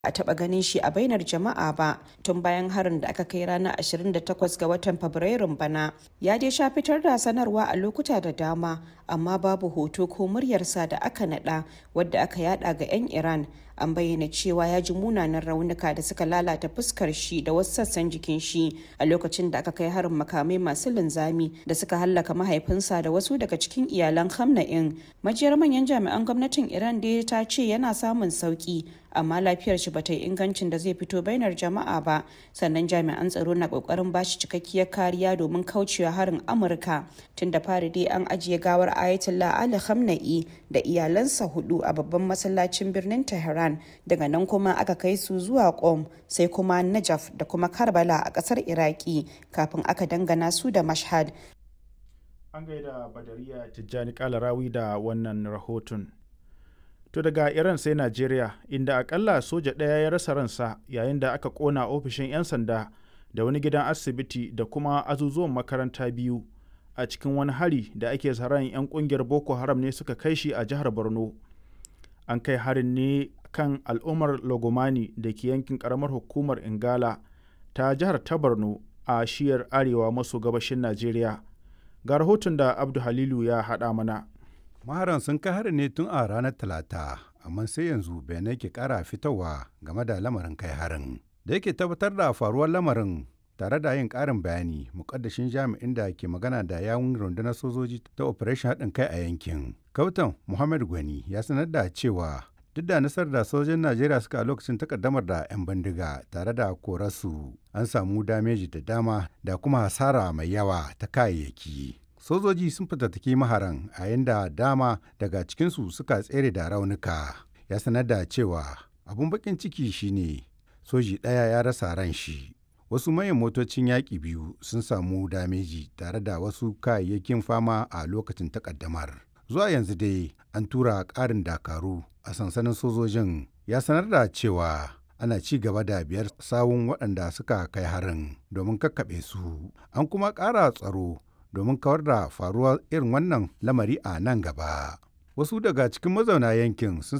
a taɓa ganin shi a bainar jama'a ba tun bayan harin da aka kai ranar 28 ga watan fabrairun bana ya dai sha fitar da sanarwa a lokuta da dama amma babu hoto ko muryarsa da aka nada wadda aka yada ga 'yan iran an bayyana cewa ya ji munanan raunuka da suka lalata fuskar shi da wasu sassan jikin shi a lokacin da aka kai harin makamai masu linzami da suka hallaka mahaifinsa da wasu daga cikin iyalan hamna'in majiyar manyan jami'an gwamnatin iran dai ta ce yana samun sauki amma lafiyar shi bata yi ingancin da zai fito bainar jama'a ba sannan jami'an tsaro na kokarin bashi cikakkiyar kariya domin kaucewa harin amurka tun da fari dai an ajiye gawar ayatollah ali khamenei da iyalansa hudu a babban masallacin birnin tehran daga nan kuma aka kai su zuwa qom sai kuma najaf da kuma karbala a kasar iraki kafin aka dangana su da mashhad an gaida badariya tijjani kalarawi da wannan rahoton To daga Iran sai Najeriya, inda akalla soja ɗaya ya rasa ransa yayin da aka ƙona ofishin 'yan sanda da wani gidan asibiti da kuma azuzuwan makaranta biyu a cikin wani hari da ake tsaron 'yan ƙungiyar Boko Haram ne suka kai shi a jihar Borno. An kai harin ne kan al'ummar Logomani da ke yankin ƙaramar hukumar Ingala ta jihar ta Borno a shiyar arewa maso gabashin Najeriya. Ga rahoton da Abdu Halilu ya haɗa mana. maharan sun kai harin ne tun a ranar talata amma sai yanzu bayanai ke kara fitowa game da lamarin kai harin da yake tabbatar da faruwar lamarin tare da yin karin bayani mukaddashin jami'in da ke magana da yawun rundunar sojoji ta operation haɗin kai a yankin kautan muhammad gwani ya sanar da cewa duk da nasarar da sojojin najeriya suka a lokacin takaddamar da 'yan bindiga tare da korarsu an samu dameji da dama da kuma hasara mai yawa ta kayayyaki sojoji sun fitattaki maharan a yadda dama daga cikinsu suka tsere da raunuka ya sanar da cewa abun bakin ciki shine soji ɗaya ya rasa ran shi wasu mayan motocin yaƙi biyu sun samu dameji tare da wasu kayayyakin fama a lokacin takaddamar zuwa yanzu dai an tura ƙarin dakaru a sansanin sojojin ya sanar da cewa ana ci gaba da biyar sawun waɗanda suka kai harin domin kakkaɓe su an kuma ƙara tsaro domin kawar da faruwar irin wannan lamari a nan gaba. Wasu daga cikin mazauna yankin sun